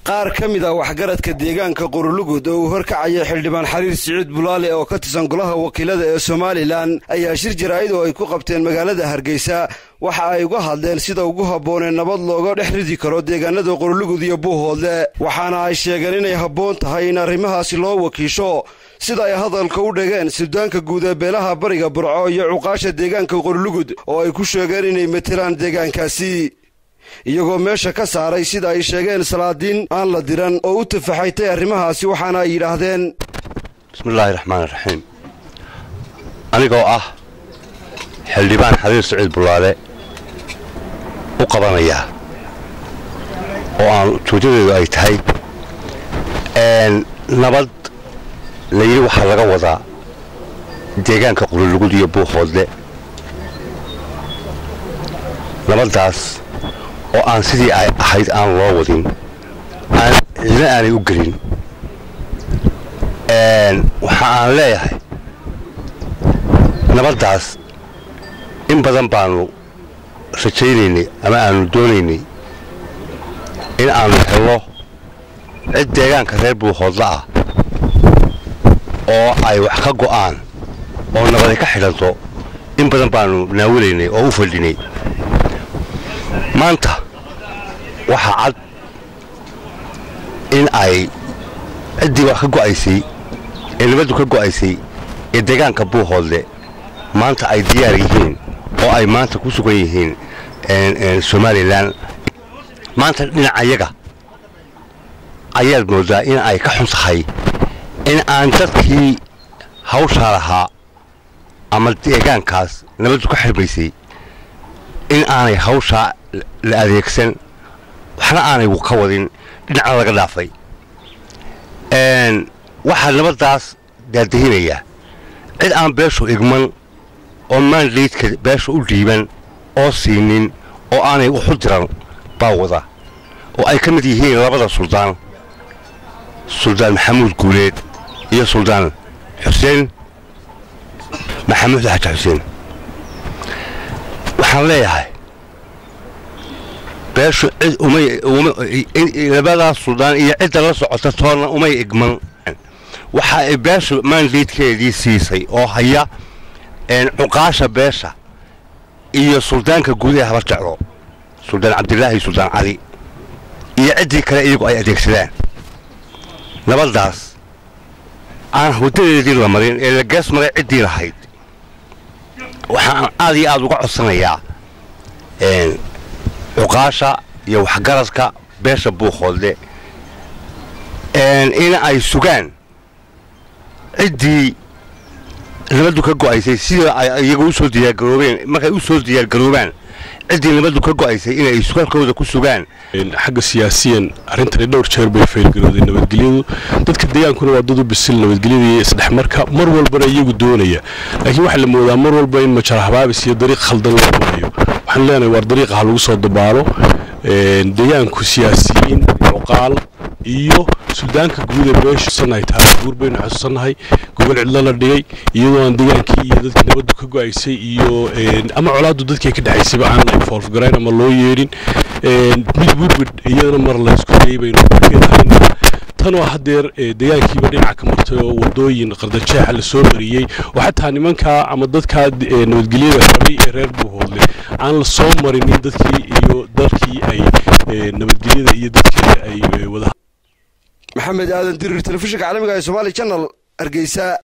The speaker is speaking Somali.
qaar ka mid ah waxgaradka deegaanka qorolugud oo uu horkacaya xildhibaan xariir siciid bulaale oo ka tirsan golaha wakiilada ee somalilan ayaa shir jaraa'id oo ay ku qabteen magaalada hargeysa waxa ay uga hadleen sida ugu habboonee nabad looga dhex ridi karo deegaanada qorolugud iyo buuhoodle waxaana ay sheegeen inay habboon tahay in arrimahaasi loo wakiisho sida ay hadalka u dhegeen suudaanka guud ee beelaha bariga burco iyo cuqaasha deegaanka qorolugud oo ay ku sheegeen inay matelaan deegaankaasi iyagoo meesha ka saaray sida ay sheegeen salaadiin aan la diran oo u tafaxaytay arrimahaasi waxaana ay yidhaahdeen bismillaahi raxmaan raxiim anigoo ah xildhibaan xariir siciid bulaale u qabanaya oo aan ujeedadeedu ay tahay nabad layidhi waxaa laga wadaa deegaanka qululugud iyo buuhoodle nabaddaas oo aan sidii ay ahayd aan loo wadin aan cidna aanay u gelin waxa aan leeyahay nabaddaas in badan baannu rajaynaynay ama aannu doonaynay in aannu hello cid deegaanka reer buuhoodla ah oo ay wax ka go'aan oo nabadi ka xidhanto in badan baannu naawilaynay oo u fadhinay maanta waxaa cad in ay ciddii wax ka go'aysay ee nabaddu ka go'aysay ee deegaanka buuhoodle maanta ay diyaar yihiin oo ay maanta ku sugan yihiin somalilan maanta dhinacayaga ayaad mooddaa in ay ka xun tahay in aan dadkii hawshaa lahaa ama deegaankaas nabaddu ka xirmaysay in aanay hawshaa la adeegsan waxna aanay ka wadin dhinacna laga dhaafay waxaa nabaddaas daadahinaya cid aan beeshu igman oo maandaydka beesha u dhiiban oo siinin oo aanay waxu diran baa wada oo ay ka mid yihiin labada suldaan suldaan maxamuud guuleed iyo suldaan xuseen maxamuud xaji xuseen waxaan leeyahay beeshu cid umalabadaa suldaan iyo cidda la socota toonna umay igman waxa ay beeshu maandaydkeedii siisay oo haya cuqaasha beesha iyo suldaanka guud ee habar jeclo suldaan cabdilaahi suldaan cali iyo ciddii kale iyagu ay adeegsadaan nabaddaas aan waddadeedii la marin ee la gees maray ciddii lahayd waxaan aad iyo aad uga codsanayaa cuqaasha iyo waxgaradka beesha buuqoodle in ay sugaan ciddii nabaddu ka go'aysay sida ay iyagu u soo diyaargaroobeen markay u soo diyaargaroobaan ciddii nabaddu ka go'aysay inay sugalkooda ku sugaan xagga siyaasiyan arrintani dhowr jeer bay faylgarooday nabadgelyadu dadka deegaankuna waa dad u bisil nabadgelyada iyo isdhexmarka mar walbana iyagu doonaya laakiin waxaa la moodaa mar walba in majara habaabis iyo dariiq khaldan loo marayo waxaan leenahay waar dariiqa ha lagu soo dabaalo deegaanku siyaasiyiin cuqaal iyo suldaanka guud ee beesha xusannahay taariikh guur baynu xusuusannahay gobol cidlo la dhigay iyadoo aan deegaankii iyo dadkii nabaddu ka go'aysay iyo ama colaaddu dadkii ka dhexaysayba aan la infoolfgarayn ama loo yeedhin mid widwid iyadana mar laysku dayay baynu keedhaynaa tanoo haddeer deegaankiiba dhinaca ka martay oo wadooyin qardajeexa la soo mariyey oo xataa nimankaa ama dadkaa nabadgelyada rabay ee reer buuhoodle aan la soo marinin dadkii iyo dalkii ay nabadgelyada iyo dadkeeda ay wada maxamed aadan dirir telefishinka caalamiga ee somaali janal hargeysa